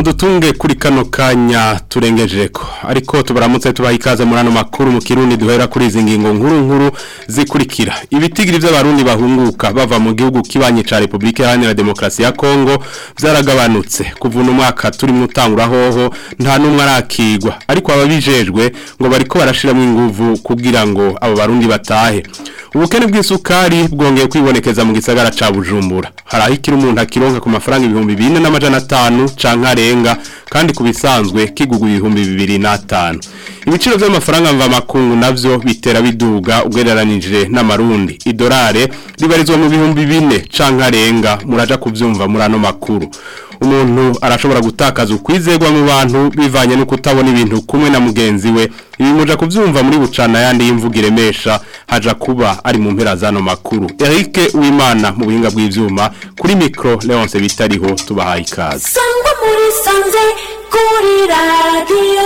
mudutunge kuri kano kanya turengeje ko ariko tubaramutse tubaha ikaze muri ano makuru mu kirundi duhera kuri izi ngingo nkuru nkuru zikurikira ibitigiri by'abarundi bahunguka bava mu gihugu kibanye ca Republika Iharanira Demokarasi ya Kongo byaragabanutse kuva uno mwaka turi mu tangura hoho nta numwe arakigwa ariko ababijejwe ngo bariko barashiramo inguvu kugira ngo abo barundi batahe ubukene bw'isukari bwongeye kwibonekeza mu gisagara ca Bujumbura harahikira umuntu akironka ku mafaranga ibihumbi 4 n'amajana 5 canke arenga kandi kubisanzwe kigugu ibihumbi 2005 ibiciro by'amafaranga mva makungu navyo bitera biduga ugereranije n'amarundi idolare ribarizwa mu bihumbi 4 canke arenga muraja kuvyumva muri ano makuru umuntu arashobora gutakaza ukwizegwa mu bantu bivanye no kutabona ibintu kumwe na mugenzi we ibi muja kuvyumva muri bucana yandi y'imvugo iremesha haja kuba ari mu mpera zano makuru Eric Uwimana mu buhinga bw'ivyuma kuri micro Leonce bitariho tubahaye ikaze sangwa muri sanze kuri radiyo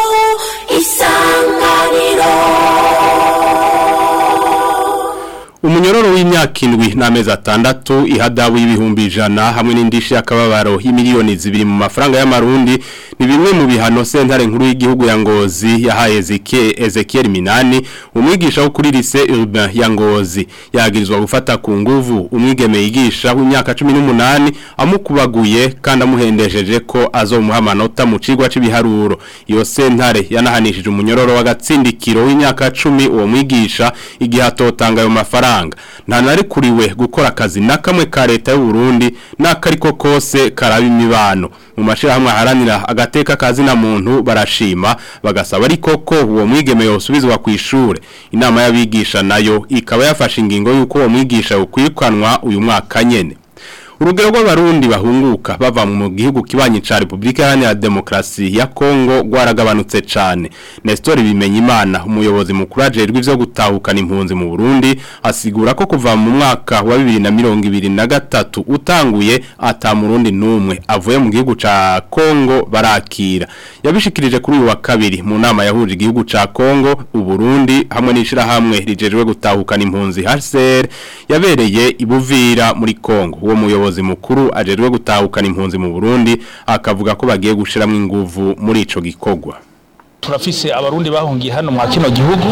isanganiro Umunyororo w'imyaka indwi n'amezi atandatu ihadabu y'ibihumbi ijana hamwe n'indishi y'akababaro y'imiliyoni zibiri mu mafaranga y'amarundi ni bimwe mu bihano sentare nkuru y'igihugu ya Ngozi yahaye Ezekiel Minani umwigisha wo kuri lycée urbain ya Ngozi yagirizwa gufata ku nguvu umwigeme yigisha w'imyaka 18 amukubaguye kandi amuhendesheje ko azomuha amanota mu cigwa c'ibiharuro iyo sentare yanahanishije umunyororo w'agatsindikiro w'imyaka 10 uwo mwigisha igihe atotanga ayo mafaranga nta narikuriwe gukora akazi na kamwe ka leta y'u Burundi n'akariko kose karaba imibano mu mashirahamwe aharanira agateka kazi na muntu barashima bagasaba ariko ko uwo mwigeme yosubizwa ku ishure inama y'abigisha nayo ikaba yafashe ingingo y'uko uwo mwigisha ukwirukanwa uyu mwaka nyene urugero rw'abarundi bahunguka bava mu gihugu kibanyi ca Republika Iharanira Demokarasi ya Kongo rwaragabanutse cane Nestor Bimenyimana umuyobozi mukuru ajejwe ivyo gutahukana impunzi mu Burundi asigura ko kuva mu mwaka wa 2023 utanguye ata murundi numwe avuye mu gihugu ca Kongo barakira yabishikirije kuri uyu wa kabiri mu nama yahuje igihugu ca Kongo uburundi hamwe n'ishira hamwe rijejwe gutahukana impunzi HCR yabereye ibuvira muri Kongo uwo muyobozi umuyobozi mukuru ajerwe gutahukana impunzi mu Burundi akavuga ko bagiye gushiramo inguvu muri ico gikogwa turafise abarundi bahungiye hano mwa kino gihugu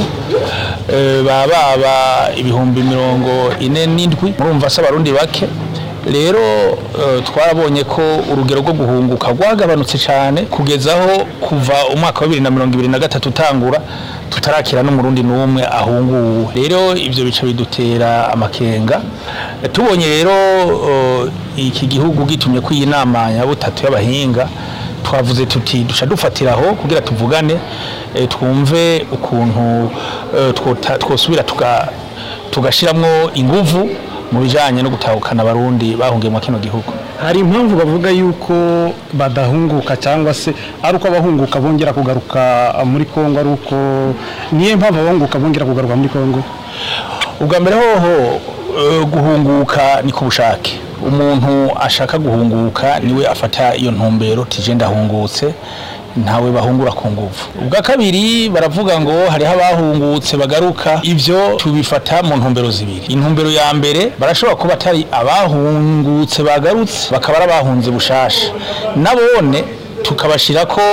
baba baba ibihumbi mirongo ine n'indwi murumva se abarundi bake rero twarabonye ko urugero rwo guhunguka rwagabanutse cyane kugezaho kuva umwaka wa bibiri na mirongo ibiri na gatatu utangura tutarakira n'umurundi n'umwe ahunguwe rero ibyo bice bidutera amakenga tubonye rero iki gihugu gitumye ko iyi nama ya butatu y'abahinga twavuze tuti duca dufatiraho kugira tuvugane twumve ukuntu twosubira tugashyiramo inguvu mu bijyanye no gutahukana abarundi bahungiye mu kino gihugu hari impamvu bavuga yuko badahunguka cyangwa se ari uko abahunguka bongera kugaruka muri kongo ari uko niyo mpamvu abahunguka bongera kugaruka muri kongo ubwa mbere hoho guhunguka ni ku bushake umuntu ashaka guhunguka niwe afata iyo ntumbero tije ndahungutse ntawe bahungura ku nguvu ubwa kabiri baravuga ngo hariho abahungutse bagaruka ivyo tubifata mu ntumbero zibiri intumbero ya mbere barashobora kuba atari abahungutse bagarutse bakaba ari abahunze bushasha nabone tukabashira ko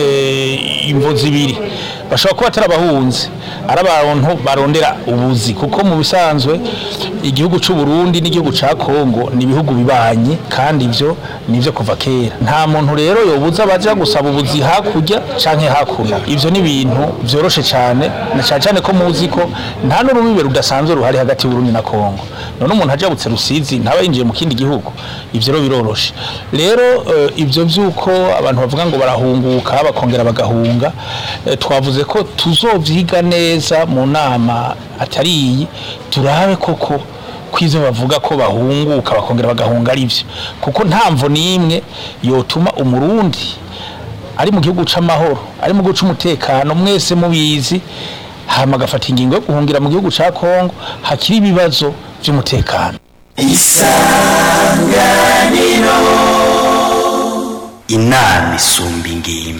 imvo zibiri bashobora kuba atari abahunze ari abantu barondera ubuzi kuko mu bisanzwe igihugu cy'u Burundi n'igihugu ca Kongo ni ibihugu bibanye kandi ivyo nivyo kuva kera nta muntu rero yobuza baja gusaba ubuzi hakurya canke hakuno ivyo ni ibintu vyoroshe cyane na cyane cyane ko muzi ko nta n'urubibe rudasanzwe ruhari hagati y'u Burundi na Kongo none umuntu ajabutse rusizi ntaba yinjiye mu kindi gihugu ivyo rero biroroshe rero uh, ivyo vyuko abantu bavuga ngo barahunguka bakongera bagahunga uh, twavuze ko tuzovyiga neza mu nama atari iyi turabe koko kwizo bavuga ko bahunguka bakongera bagahunga ari byo kuko nta mvo n'imwe yotuma umurundi ari mu gihugu c'amahoro ari mu gihugu c'umutekano mwese mubizi hama agafata ingingo yo guhungira mu gihugu ca Kongo hakiri ibibazo vy'umutekano inama isumba ingimba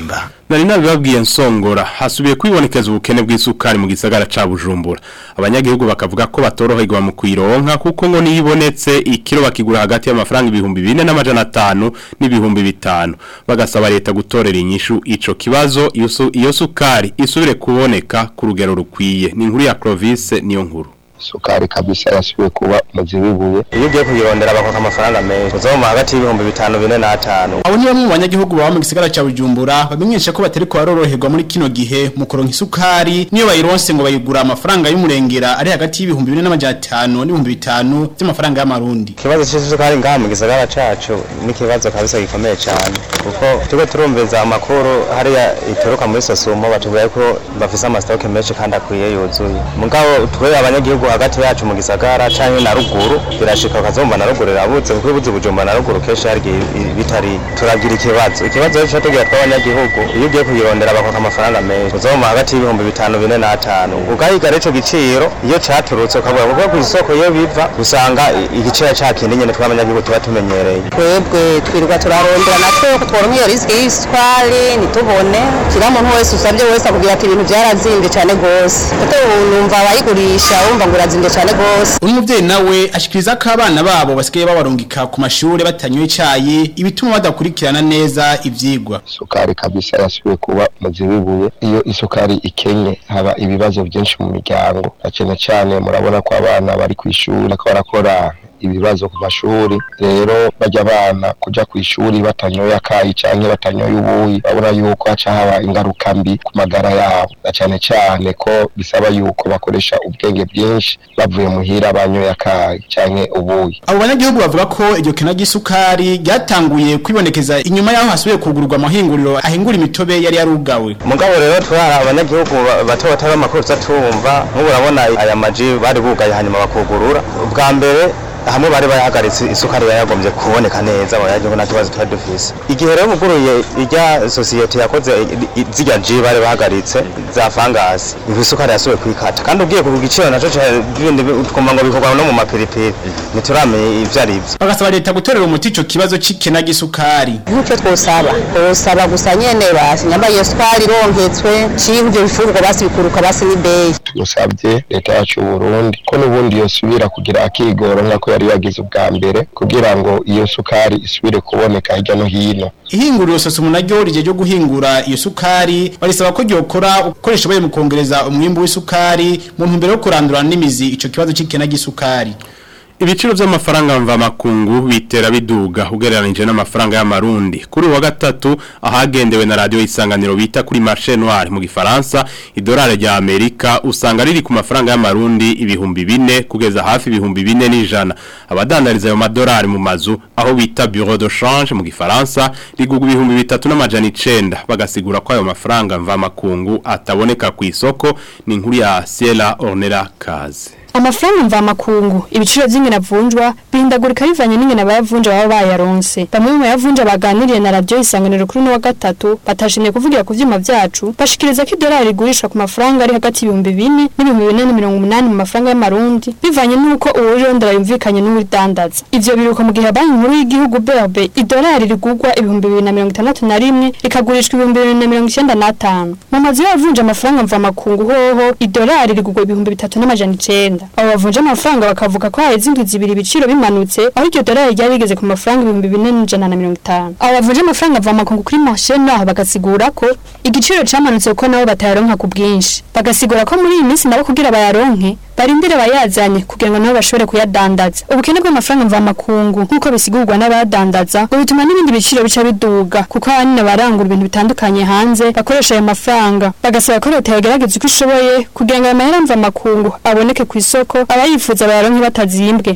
Nari nabibabwiye nsongora hasubiye kwibonekeza ubukene bw'isukari mu gisagara ca Bujumbura. Abanyagihugu bakavuga ko batoroherwa mu kuyironka kuko ngo niyibonetse ikiro bakigura hagati y'amafaranga ibihumbi 4 n'amajana 5 n'ibihumbi bitanu. Bagasaba leta gutorera inyishu ico kibazo iyo su- iyo sukari isubire kuboneka ku rugero rukwiye. Ni inkuru ya Clovis niyo nkuru. sukari kabisa yasubiye kuba umuzi w'ibuye iyo ugiye kuyirondera bakoka amafaranga menshi uzoma hagati y'ibihumbi bitanu bine n'atanu Abo ni bamwe mu banyagihugu baba mu gisagara ca Bujumbura bamenyesha ko batari ko baroroherwa muri kino gihe mu kuronka isukari niyo bayironse ngo bayigura amafaranga y'umurengera ari hagati y'ibihumbi 4 n'ibihumbi 5 by'amafaranga y'amarundi. ikibazo c'isukari ngaha mu gisagara cacu ni ikibazo kabisa gikomeye cane kuko turiko turumviza amakuru hariya ituruka muri sosumo batubwiye ko bafise amasitoke menshi kandi akwiye yuzuye mugabo twe abanyagihugu hagati yacu mu gisagara canke na ruguru birashika ukazumva na ruguru irabuze kuko ibuze ubujumba na ruguru kenshi hari igihe i- bitari turagira ikibazo ikibazo rero co tugira tw'abanyagihugu iyo ugiye kuyirondera bakoka amafaranga menshi uzoma hagati y'ibihumbi bitanu bine n'atanu ugahiga rero ico giciro iyo caturutse ukavuga kuko kw'isoko iyo biva usanga i- igiciro ca kindi nyene tw'abanyagihugu tuba tumenyereye twebwe twirirwa turarondera natwe ko tworonka iyo risike y'isukari ntitubone kiriya muntu wese usabye wese akubwira ati ibintu byarazimbye cyane rwose kuko ubu numva abayigurisha wumva ngo urazimbye cyane rwose Uyu muvyeyi nawe ashikiriza ko abana babo basigaye babarungika ku mashure batanyoye icayi ibituma badakurikirana neza ivyigwa. sukari kabisa yasubiye kuba umuzi w'ibuye iyo isukari ikenye haba ibibazo byinshi mu miryango na cyane cyane murabona ko abana bari ku ishuri ko barakora ibibazo ku mashuri rero bajya abana kuja ku ishuri batanyoye akayi canke batanyoye ubuyi babona yuko haca haba ingaruka mbi ku magara yabo na cyane cyane ko bisaba yuko bakoresha ubwenge bwinshi bavuye muhira banyoye akayi canke ubuyi Abo banyagihugu bavuga ko iryo kena ry'isukari ryatanguye kwibonekeza inyuma yaho hasubiye kugururwa amahinguriro ahingura imitobe yari yarugawe. mugabo rero twari abanyagihugu ba- bato bato b'amakuru tuzatumva nk'ubu urabona aya maji bari bugaye hanyuma bakugurura ubwa mbere hamwe bari bayahagaritse isukari yari yagombye kuboneka neza abanyagihugu nta kibazo twari dufise igihe rero muguruye irya sosiyete yakoze i- i- zirya ji bari bahagaritse za fangasi ivu isukari yasubiye kwikata kandi ugiye ku giciro naco ca- bindi bi- twumva ngo bikorwa no mu mapiripiri ntituramenya ivyo ari vyo Bagasaba leta gutorera umuti ico kibazo c'ikena ry'isukari. nk'icyo twosaba twosaba gusa nyene basi nyamba iyo sukari ironketswe ciye ivyo bifungurwa basi bikuruka basi n'ibeyi tugusabye leta yacu y'uburundi ko n'ubundi yosubira kugira akigoro nk'ako yari yagize ubwa mbere kugira ngo iyo sukari isubire kuboneka hirya no hino Ihinguriro sosumu naryo rije ryo guhingura iyo sukari barisaba ko ryokora ukoresha baye mu kongereza umwimbu w'isukari mu ntumbero yo kurandura n'imizi ico kibazo c'ikena ry'isukari. Ibiciro vy'amafaranga mva makungu bitera biduga ugereranije n'amafaranga y'amarundi. Kuri uwa gatatu ahagendewe na radio isanganiro bita kuri marché noir mu gifaransa idolari rya Amerika usanga riri ku mafaranga y'amarundi ibihumbi bine kugeza hafi ibihumbi bine n'ijana. Abadandariza ayo madolari mu mazu aho bita bureau de change mu gifaransa rigugwa ibihumbi bitatu n'amajana icenda bagasigura ko ayo mafaranga mva makungu ataboneka ku isoko ni inkuru ya Ciela Ornella Kaze. Amafaranga mva makungu ibiciro vy'ingena vunjwa bihindagurika bivanye n'ingena bayavunja baba bayaronse bamwe mu bayavunja baganiriye na radio isanganiro kuri no wa gatatu batashimye kuvugira ku vyuma vyacu bashikiriza ko idolari rigurishwa ku mafaranga ari hagati y'ibihumbi bine n'ibihumbi bine na mirongo umunani mu mafaranga y'amarundi bivanye n'uko uwurondera yumvikanye n'uwudandaza ivyo biruka mu gihe banki nkuru y'igihugu BRB idolari rigurwa ibihumbi bibiri na mirongo itandatu na rimwe rikagurishwa ibihumbi bibiri na mirongo icenda n'atanu mu mazu y'abavunja amafaranga mva makungu hoho idolari rigurwa ibihumbi bitatu n'amajana icenda abo bavunja amafaranga bakavuga ko haheze indwi zibiri ibiciro bimanutse aho iryo dolari ryari rigeze ku mafaranga ibihumbi bine n'ijana na mirongo itanu abo bavunja amafaranga mva makungu kuri marché naho bagasigura ko igiciro camanutse kuko nabo batayaronka ku bwinshi bagasigura ko muri iyi minsi nabo kugira bayaronke barindire bayazanye kugira ngo nabo bashobore kuyadandaza ubukene bw'amafaranga mva makungu nk'uko bisigurwa n'abadandaza ngo bituma n'ibindi biciro bica biduga kuko ahanini barangura ibintu bitandukanye hanze bakoresha ayo mafaranga bagasaba ko leta yagerageza uko ishoboye kugira ngo ayo mahera mva makungu aboneke ku isoko abayifuza bayaronke batazimbwe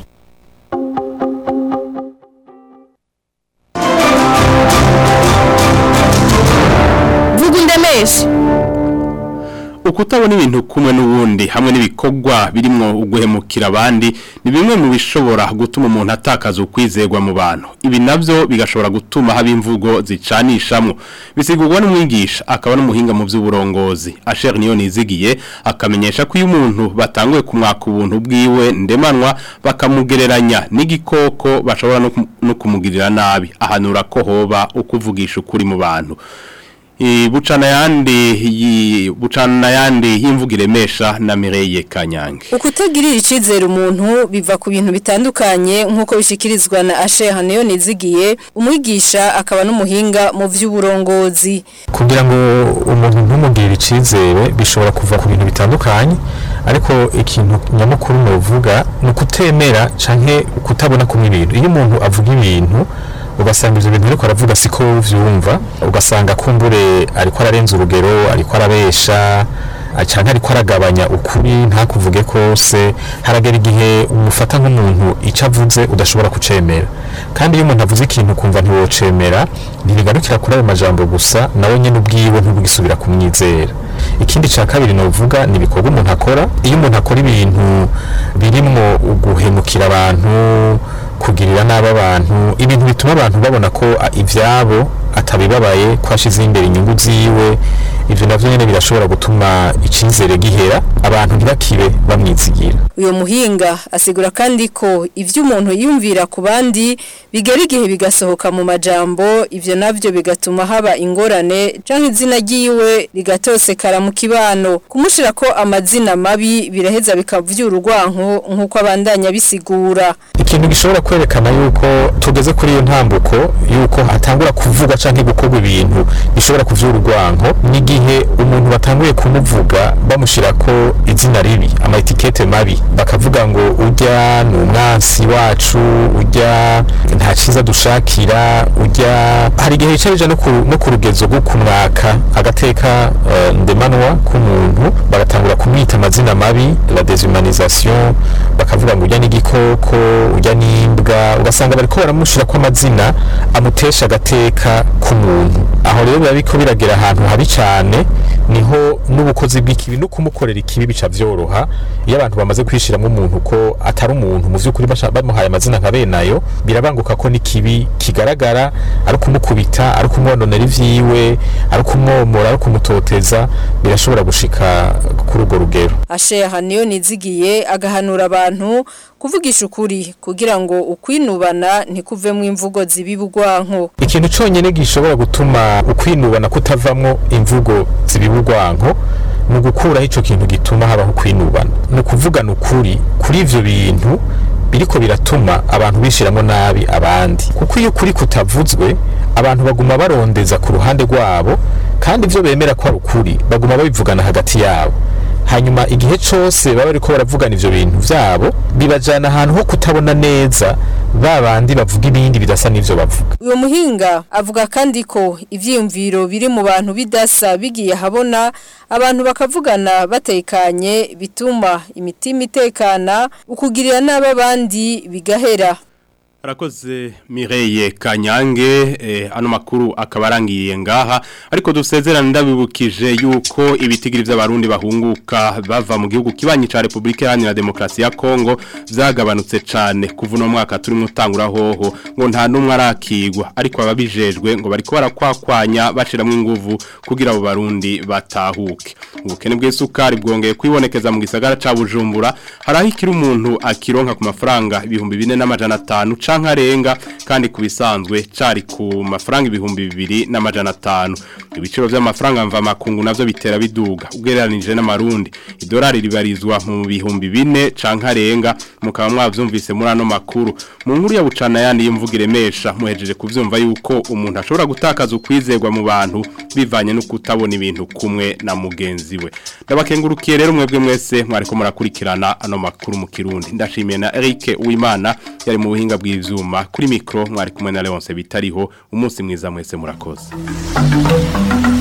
vuga undemeshe ukutabona ibintu kumwe n'ubundi hamwe n'ibikorwa birimo uguhemukira abandi ni bimwe mu bishobora gutuma umuntu atakaza ukwizerwa mu bantu ibi nabyo bigashobora gutuma haba imvugo zicanishamwo bisigurwa n'umwigisha akaba n'umuhinga mu by'uburongozi asheri niyo nizigiye akamenyesha ko iyo umuntu batanguye kumwaka ubuntu bwiwe ndemanwa bakamugereranya n'igikoko bashobora no kum- no kumugirira nabi ahanura ko hoba ukuvugisha ukuri mu bantu I bucana yandi yi bucana yandi y'imvugire mesha na Mireye Kanyange. Ukutagirira icizere umuntu biva ku bintu bitandukanye nkuko bishikirizwa na Ashe Haniyo nizigiye umwigisha akaba n'umuhinga mu vy'uburongozi. kugira ngo umuntu ntumugire icizere bishobora kuva ku bintu bitandukanye ariko ikintu nyamukuru novuga ni ukutemera canke kutabona kumwe ibintu iyo umuntu avuga ibintu ugasanga ivyo bintu ariko aravuga siko vyumva ugasanga kumbure ariko ararenza urugero ariko arabesha canke ariko aragabanya ukuri ntakuvuge kose haragera igihe umufata nk'umuntu ico avuze udashobora kucemera kandi iyo umuntu avuze ikintu ukumva ntiwocemera ntibigarukira kuri ayo majambo gusa nawe nyene ubwiwe ntubugisubira kumwizera ikindi ca kabiri novuga ni ibikorwa umuntu akora iyo umuntu akora ibintu birimwo uguhemukira abantu kugirira nabi abantu ibintu bituma abantu babona ko a, ivyabo atabibabaye ko ashize imbere inyungu ziwe ivyo navyo nyene birashobora gutuma icizere gihera abantu ntibakibe bamwizigira Uyo muhinga asigura kandi ko ivyo umuntu yumvira ku bandi bigera igihe bigasohoka mu majambo ivyo navyo bigatuma haba ingorane canke izina ryiwe rigatosekara mu kibano kumushira ko amazina mabi biraheza bikavyura urwanko nkuko abandanya bisigura ikintu gishobora kwerekana yuko tugeze kuri iyo ntambuko yuko hatangura kuvugwa canke gukorwa ibintu bishobora kuvyura urwanko n'igihe umuntu batanguye kumuvuga bamushira ko izina ribi ama etikete mabi bakavuga ngo urya ni umwansi wacu urya nta ciza dushakira urya hari igihe yicarije no ku no ku rugezo rwo kumwaka agateka uh, ndemanwa k'umuntu bagatangura kumwita amazina mabi la déshumanisation bakavuga ngo urya n'igikoko urya n'imbwa ugasanga bariko baramushira ko amazina amutesha agateka k'umuntu aho rero biba biko biragera ahantu habi cane niho n'ubukozi bw'ikibi no kumukorera ikibi bica vyoroha iyo abantu bamaze kwishiramo umuntu ko atari umuntu mu vy'ukuri basha- bamuhaye amazina nka benayo birabanguka ko n'ikibi kigaragara ari kumukubita ari kumwononera ivyiwe ari kumwomora ari kumutoteza birashobora gushika kuri urwo rugero Ashe haniyo nizigiye agahanura abantu kuvugisha ukuri kugira ngo ukwinubana ntikuvemwo imvugo zibibugwanko ikintu cyonyine gishobora gutuma ukwinubana kutavamwo imvugo zibibugwanko ni ugukuraho icyo kintu gituma habaho kwinubana ni ukuvugana ukuri kuri ivyo bintu biriko biratuma abantu bishiramo nabi abandi kuko iyo ukuri kutavuzwe abantu baguma barondeza ku ruhande rwabo kandi ivyo bemera ko ari ukuri baguma babivugana hagati yabo hanyuma igihe cyose baba bariko baravugana ivyo bintu vyabo bibajana ahantu ho kutabona neza ba bandi bavuga ibindi bidasa n'ivyo bavuga uyo muhinga avuga kandi ko ivyiyumviro biri mu bantu bidasa bigiye habona abantu bakavugana batekanye bituma imitima itekana ukugirira n'ababandi bigahera Arakoze Mireye Kanyange eh, ano makuru akaba arangiye ngaha ariko dusezerana ndabibukije yuko ibitigiri by'abarundi bahunguka bava mu gihugu kibanyi ca Republika Iharanira Demokarasi ya Kongo vyagabanutse cane kuva no mwaka turimo utangura hoho ngo nta numwe arakigwa ariko ababijejwe ngo bariko barakwakwanya bashiramwe inguvu kugira abo barundi batahuke ubukene bw'isukari bwongeye kwibonekeza mu gisagara ca Bujumbura harahikira umuntu akironka ku mafaranga ibihumbi 4500 canke arenga kandi kubisanzwe cari ku mafaranga ibihumbi 2500 ibiciro by'amafaranga mva makungu navyo bitera biduga ugereranije n'amarundi idolari ribarizwa mu bihumbi 4 canke arenga mukaba mwavyumvise muri ano makuru mu nkuru ya bucana yandi y'imvugire mesha muhejeje kuvyumva yuko umuntu ashobora gutakaza ukwizerwa mu bantu bivanye no kutabona ibintu kumwe na mugenzi we ndabakengurukiye rero mwebwe mwese mwariko murakurikirana ano makuru mu kirundi ndashimiye na Eric Uwimana yari mu buhinga bw'ivyuma kuri mikro mwari kumwe na Leonce bitariho umunsi mwiza mwese murakoze